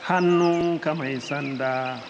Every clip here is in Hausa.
hannunka mai sanda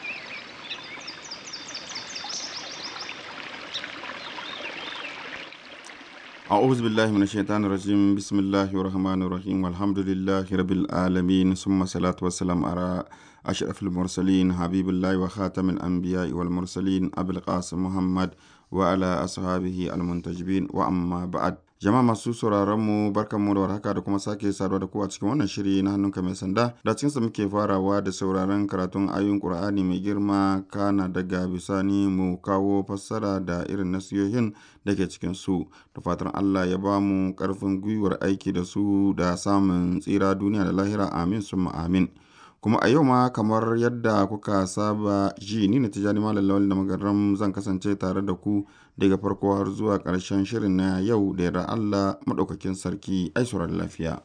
أعوذ بالله من الشيطان الرجيم بسم الله الرحمن الرحيم والحمد لله رب العالمين ثم الصلاة والسلام على أشرف المرسلين حبيب الله وخاتم الأنبياء والمرسلين أبي القاسم محمد وعلى أصحابه المنتجبين وأما بعد jama'a masu sauraron mu barkan mu da warhaka da kuma sake saduwa da ku a cikin wannan shiri na hannunka mai sanda da cikin sa muke farawa da sauraron karatun ayoyin Qur'ani mai girma kana daga bisani mu kawo fassara da irin nasiyohin da ke cikin su da fatan Allah ya ba mu karfin gwiwar aiki da su da samun tsira duniya da lahira amin summa amin kuma a yau ma kamar yadda kuka saba ji ni na tijani malam lawal da magaram zan kasance tare da ku daga farko har zuwa ƙarshen shirin na yau da yarda Allah maɗaukakin sarki ai sauran lafiya.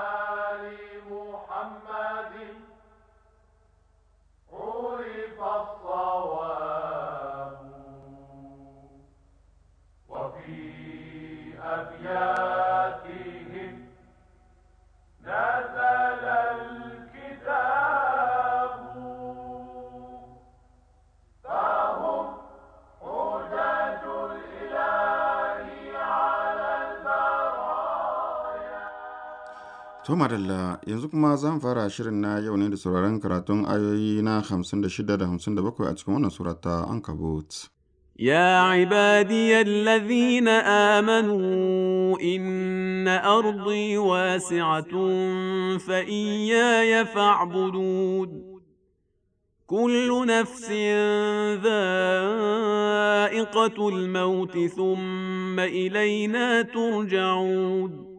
To madalla yanzu kuma zan fara shirin na yau ne da sauraron karatun ayoyi na 56 da 57 a cikin wannan surata Ankabut. يا عبادي الذين آمنوا إن أرضي واسعة فإياي فاعبدون كل نفس ذائقة الموت ثم إلينا ترجعون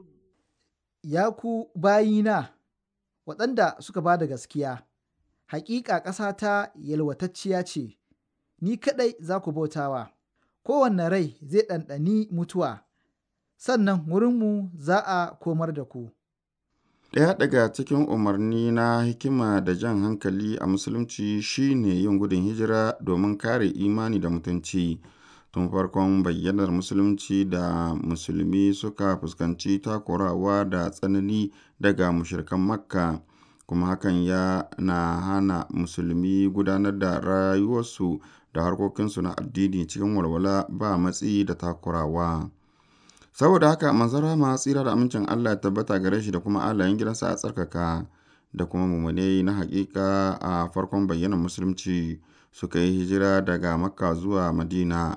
Ya ku bayina, waɗanda suka ba da gaskiya, hakika ƙasata yalwatacciya ce, ni kaɗai za ku bautawa, kowanne rai zai ɗanɗani mutuwa, sannan wurinmu za a komar da ku. Ɗaya daga cikin umarni na hikima da jan hankali a Musulunci shine yin gudun hijira domin kare imani da mutunci. tun farkon bayyanar musulunci da musulmi suka fuskanci takurawa da tsanani daga mushirikan makka kuma hakan ya na hana musulmi gudanar da rayuwarsu da harkokinsu na addini cikin walwala ba matsi da takurawa saboda haka manzara ma tsira da amincin allah ya tabbata gare shi da kuma alayen gidansa a tsarkaka da kuma mummunai na hakika a farkon bayyanar musulunci suka yi hijira daga makka zuwa madina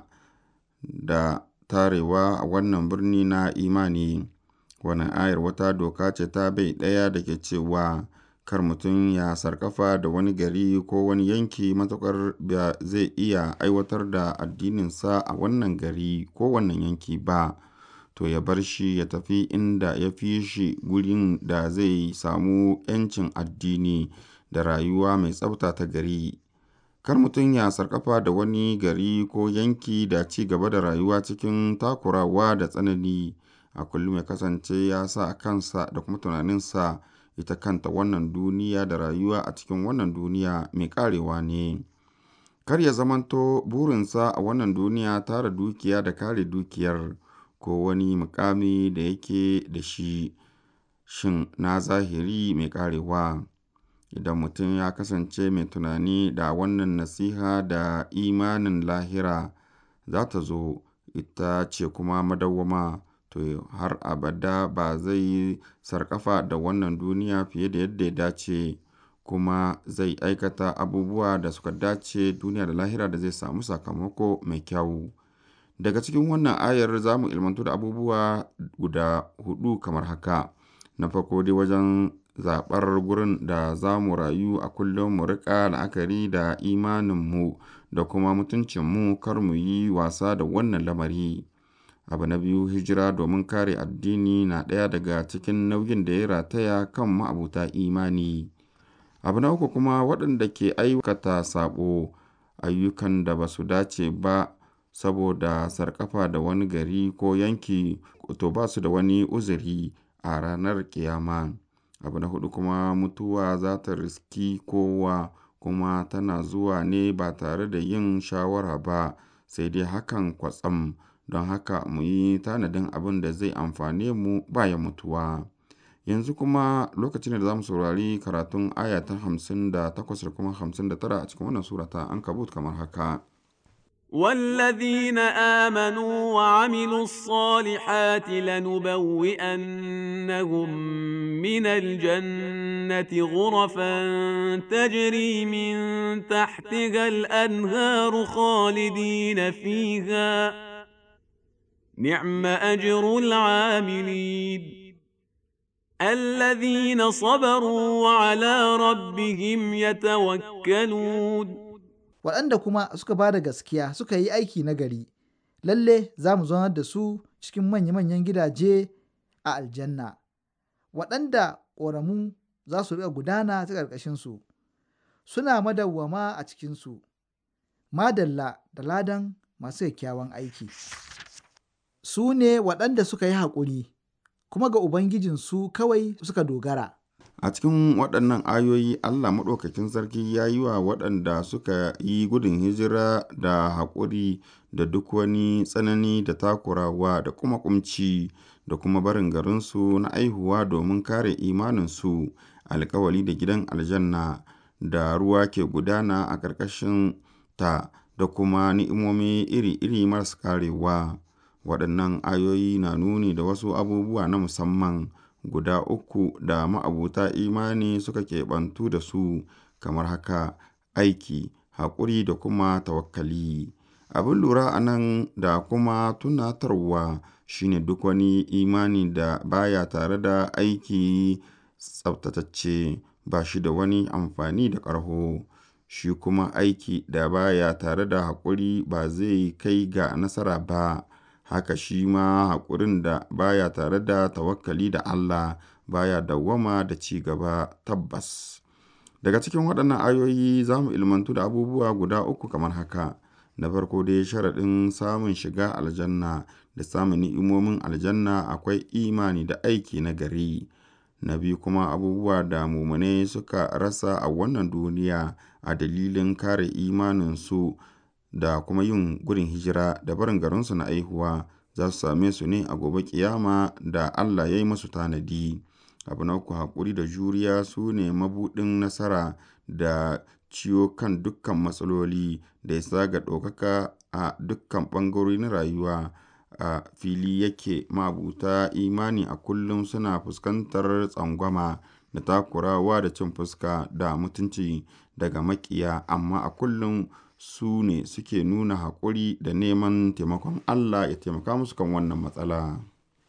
da tarewa a wannan birni na imani wannan ayar wata doka ce ta bai ɗaya da ke cewa kar mutum ya sarkafa da wani gari ko wani yanki matuƙar ba zai iya aiwatar da addininsa a wannan gari ko wannan yanki ba to ya bar shi ya tafi inda ya fi shi gurin da zai samu 'yancin addini da rayuwa mai tsafta ta gari kar mutum ya sarkafa da wani gari ko yanki da ci gaba da rayuwa cikin takurawa da tsanani a kullum ya kasance ya sa kansa da kuma tunaninsa ita kanta wannan duniya da rayuwa a cikin wannan duniya mai karewa ne kar ya zamanto burinsa a wannan duniya tara dukiya da kare dukiyar ko wani mukami da yake da shi shin na zahiri mai karewa idan mutum ya kasance mai tunani da wannan nasiha da imanin lahira za ta zo ita ce kuma madawwama to har abada ba zai yi sarkafa da wannan duniya fiye da yadda ya dace kuma zai aikata abubuwa da suka dace duniya da lahira da zai samu sakamako mai kyau daga cikin wannan ayar za mu ilmantu da abubuwa guda hudu kamar haka na farko dai wajen zaɓar gurin da za mu rayu a kullum mu riƙa la'akari da imaninmu da kuma mutuncinmu kar mu yi wasa da wannan lamari abu na biyu hijira domin kare addini na ɗaya daga cikin nauyin da ya rataya kan ma'abuta imani abu na uku kuma waɗanda ke aikata saɓo ayyukan da ba su dace ba saboda sarƙafa da wani gari ko yanki to ba su da wani uzuri a ranar ƙiyama. Abu na huɗu kuma mutuwa za ta riski kowa kuma tana zuwa ne ba tare da yin shawara ba sai dai hakan kwatsam don haka mu yi tanadin abin da zai amfane mu bayan mutuwa. Yanzu kuma lokaci ne da za mu saurari karatun aya ta hamsin da takwas da kuma hamsin da tara a cikin wannan sura ta Ankabut kamar haka. والذين آمنوا وعملوا الصالحات لنبوئنهم من الجنة غرفا تجري من تحتها الأنهار خالدين فيها نعم أجر العاملين الذين صبروا وعلى ربهم يتوكلون waɗanda kuma suka ba da gaskiya suka yi aiki na gari lalle za mu zaunar da su cikin manya-manyan gidaje a aljanna waɗanda ƙoramu za su riƙa gudana ta ƙarƙashinsu suna madawwama a cikinsu madalla da ladan masu kyakkyawan aiki su ne waɗanda suka yi haƙuri kuma ga ubangijinsu kawai suka dogara A cikin waɗannan ayoyi Allah Maɗaukakin Sarki ya yi wa waɗanda suka yi gudun hijira da haƙuri da duk wani tsanani da takurawa da kuma ƙumci da kuma barin garinsu na aihuwa domin kare imaninsu alkawali da gidan aljanna da ruwa ke gudana a ƙarƙashin ta da kuma ni'imomi iri-iri maras karewa. Waɗannan ayoyi na nuni da wasu abubuwa na musamman. guda uku da ma'abuta imani suka keɓantu da su kamar haka aiki haƙuri da kuma tawakkali abin lura a nan da kuma tunatarwa shine duk wani imani da baya tare da aiki tsaftatacce ba shi da wani amfani da ƙarho shi kuma aiki da baya tare da haƙuri ba zai kai ga nasara ba haka shi ma haƙurin da baya tare da tawakkali da Allah baya dawwama da ci gaba tabbas. Daga cikin waɗannan ayoyi za mu ilmantu da abubuwa guda uku kamar haka. Na farko dai sharaɗin samun shiga aljanna da samun ni'imomin aljanna akwai imani da aiki na gari. Na biyu kuma abubuwa da mumune suka rasa a wannan duniya a dalilin kare imaninsu da kuma yin gudun hijira da barin garinsu na aihuwa za su same su ne a gobe kiyama da Allah ya yi masu tanadi. Abu na uku haƙuri da juriya su ne mabuɗin nasara da ciwo kan dukkan matsaloli da isa ga ɗaukaka a dukkan ɓangarori na rayuwa. A fili yake mabuta imani a kullum suna fuskantar tsangwama da takurawa da cin fuska da mutunci daga maƙiya amma a kullum su ne suke nuna haƙuri da neman taimakon Allah ya taimaka musu kan wannan matsala.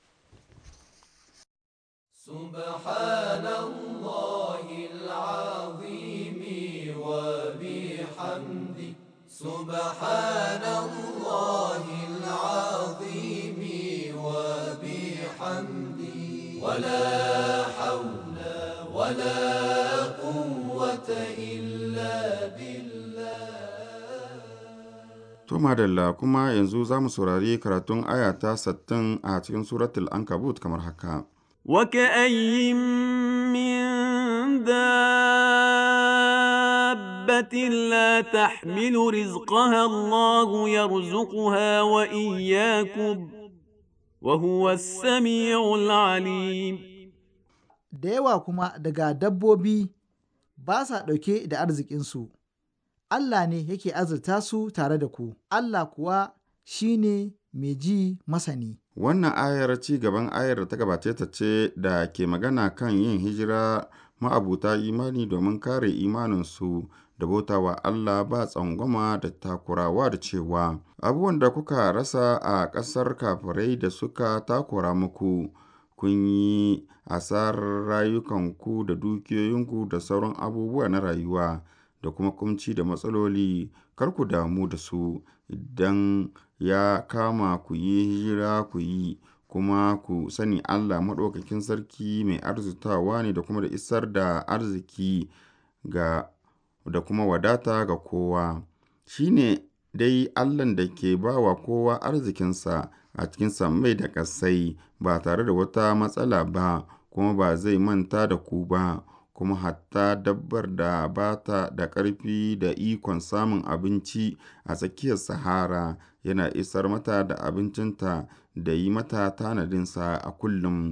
سبحان الله العظيم وبحمده سبحان الله العظيم وبحمده ولا حول ولا قوة إلا بالله To madalla kuma yanzu za mu saurari karatun aya ta sattin a cikin suratul Ankabut kamar haka. وكأي من دابة لا تحمل رزقها الله يرزقها وإياكم وهو السميع العليم da yawa kuma daga dabbobi ba sa ɗauke da arzikinsu, Allah ne yake azurta su tare da ku, Allah kuwa shi ne mai ji masani. Wannan ayar ci gaban ayar da ta gabace ta ce da ke magana kan yin hijira ma'abuta imani domin kare imaninsu da bautawa Allah ba tsangwama da takurawa da cewa abubuwan da kuka rasa a ƙasar kafirai da suka takura muku kun yi asarar rayukanku da dukiyoyinku da sauran abubuwa na rayuwa da kuma kumci da matsaloli kar ku damu da su idan ya kama ku yi hijira ku yi kuma ku sani Allah maɗaukakin sarki mai arzutawa ne da kuma da isar da arziki ga da kuma wadata ga kowa shi ne dai Allahn da ke ba wa kowa arzikinsa a cikin sammai da ƙasai ba tare da wata matsala ba kuma ba zai manta da ku ba kuma hatta dabbar da ba ta da ƙarfi da ikon samun abinci a tsakiyar sahara yana isar mata da abincinta da yi mata tanadinsa a kullum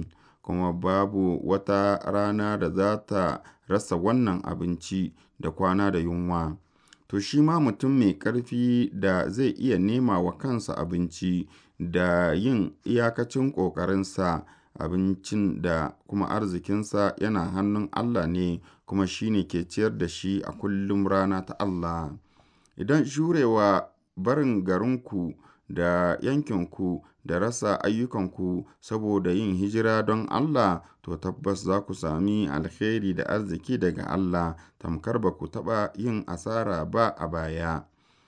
kuma babu wata rana da za ta rasa wannan abinci da kwana da yunwa. To shi ma mutum mai ƙarfi da zai iya nema wa kansa abinci da yin iyakacin ƙoƙarinsa, abincin da kuma arzikinsa yana hannun Allah ne kuma shi ne ke ciyar da shi a kullum rana ta Allah. Idan jurewa barin garinku da yankinku da rasa ayyukanku saboda yin hijira don Allah, to tabbas za ku sami alheri da arziki daga Allah, tamkar ba ku taɓa yin asara ba a baya.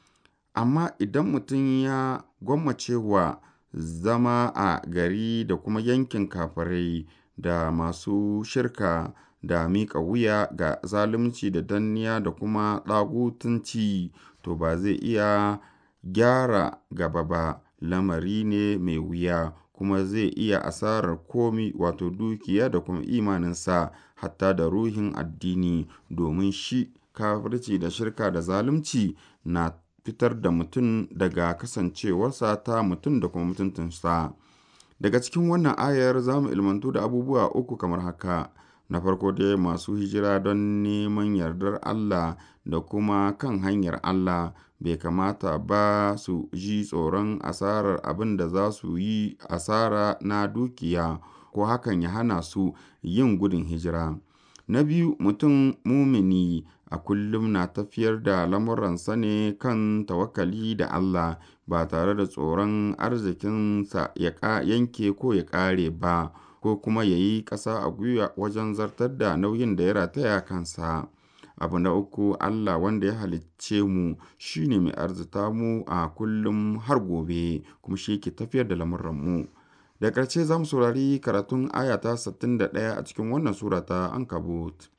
Amma idan mutum ya gwammace wa zama a gari da kuma yankin kafirai da masu shirka da miƙa wuya ga zalunci da danniya da kuma ɗagutunci, to ba zai iya gyara gaba ba. Lamari ne mai wuya kuma zai iya asarar komi wato dukiya da kuma imaninsa hatta da ruhin addini domin shi kafirci da shirka da zalunci na fitar da mutum daga kasancewarsa ta mutum da kuma mutuntunsa. Daga cikin wannan ayar za mu ilmantu da abubuwa uku kamar haka. Na farko dai masu hijira don neman yardar Allah da kuma kan hanyar Allah bai kamata ba su ji tsoron asarar abin da za su yi asara na dukiya ko hakan ya hana su yin gudun hijira. Na biyu mutum mumini a kullum na tafiyar da lamuransa ne kan tawakkali da Allah ba tare da tsoron arzikinsa ya yanke ko ya ƙare ba ko kuma ya yi ƙasa a gwiwa wajen zartar da nauyin da ya rataya kansa. Abu na uku Allah wanda ya halicce mu shi ne mai arzita mu a kullum har gobe kuma shi ke tafiyar da lamuranmu. Da ƙarshe za mu saurari karatun aya ta 61 a cikin wannan sura ta Ankabut.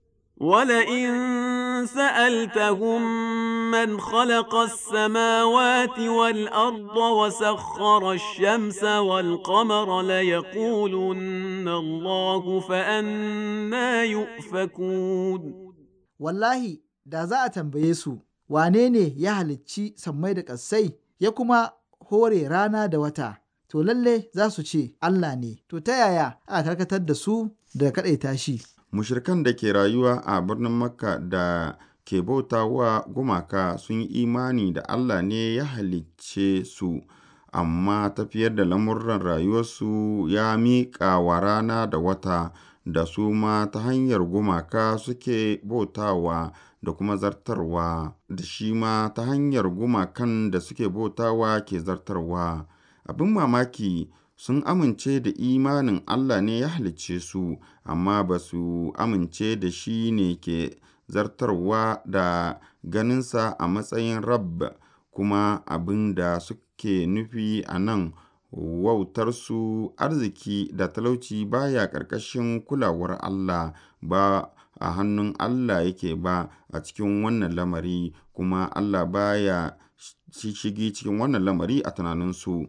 ولئن سألتهم من خلق السماوات والأرض وسخر الشمس والقمر ليقولن الله فأنا يؤفكون Wallahi, da za a tambaye su, wane ne ya halicci sammai da ƙassai, ya kuma hore rana da wata, to lalle za su ce Allah ne, to ta yaya aka karkatar da su da kaɗaita shi. Mushirikan da ke rayuwa a birnin Makka da ke bauta wa gumaka sun yi imani da Allah ne ya halicce su, amma tafiyar da lamurran rayuwarsu ya miƙa wa rana da wata da su ma ta hanyar gumaka suke bautawa da kuma zartarwa, da shi ma ta hanyar gumakan da suke bautawa ke zartarwa. Abin mamaki sun amince da imanin Allah ne ya halicce su, amma ba su amince da shi ne ke zartarwa da ganinsa a matsayin Rabb, kuma abin da suke nufi a nan wautarsu arziki da talauci baya ƙarƙashin kulawar Allah ba a hannun Allah yake ba a cikin wannan lamari, kuma Allah baya shigi cikin wannan lamari a tunaninsu.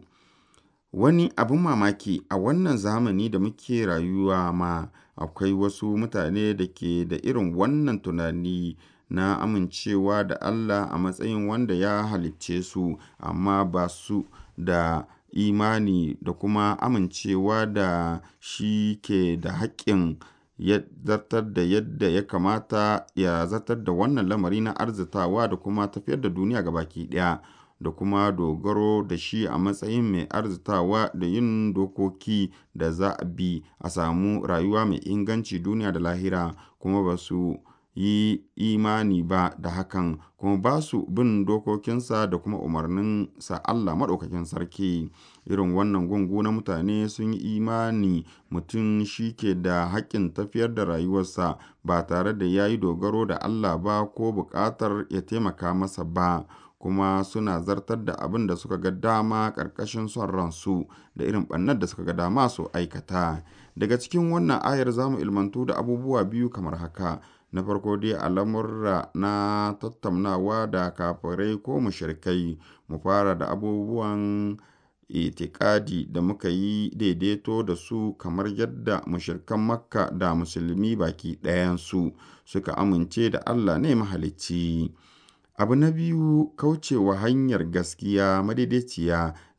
Wani abin mamaki a wannan zamani da muke rayuwa ma akwai wasu mutane da ke da irin wannan tunani na amincewa da Allah a matsayin wanda ya halicce su, amma ba su da imani da kuma amincewa da shi ke da haƙƙin ya zartar da yadda ya kamata ya zartar da wannan lamari na arzitawa da kuma tafiyar da duniya gabaki ɗaya. da kuma dogaro da shi a matsayin mai arzitawa da yin dokoki da za a bi a samu rayuwa mai inganci duniya da lahira kuma ba su yi imani ba da hakan kuma ba su bin dokokinsa da kuma umarninsa Allah maɗaukakin sarki irin wannan gungu na mutane sun yi imani mutum shi ke da haƙƙin tafiyar da rayuwarsa ba tare da ya yi dogaro da Allah ba ko buƙatar ya taimaka masa ba kuma suna zartar da abin da suka ga dama ƙarƙashin son ransu da irin ɓannar da suka ga dama su aikata daga cikin wannan ayar za mu ilmantu da abubuwa biyu kamar haka na farko dai al'amurra na tattaunawa da kafirai ko mushrikai mu fara da abubuwan itikadi da muka yi daidaito da su kamar yadda mushrikan makka da musulmi baki ɗayansu suka amince da allah ne mahalicci abu na biyu kaucewa hanyar gaskiya madaidaiciya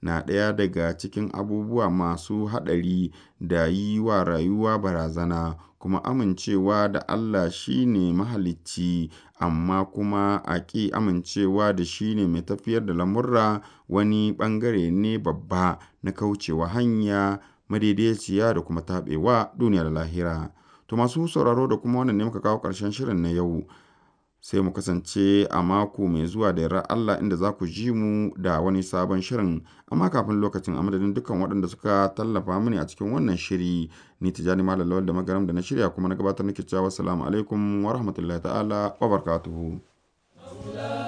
na ɗaya daga cikin abubuwa masu haɗari da yi wa rayuwa barazana kuma amincewa da Allah shi ne mahalicci amma kuma a ƙi amincewa da shi ne mai tafiyar da lamurra wani ɓangare ne babba na kaucewa hanya madaidaiciya da kuma taɓewa duniya da lahira. To masu sauraro da kuma wannan ne muka kawo ƙarshen shirin na yau. Sai mu kasance a mako mai zuwa da yarda Allah inda za ku ji mu da wani sabon shirin. Amma kafin lokacin a madadin dukkan waɗanda suka tallafa mini a cikin wannan shiri ni Tijjani Malam Lawal da Magaram da na shirya kuma na gabatar nake cewa assalamu alaikum wa rahmatullahi ta'ala wa barakatuhu.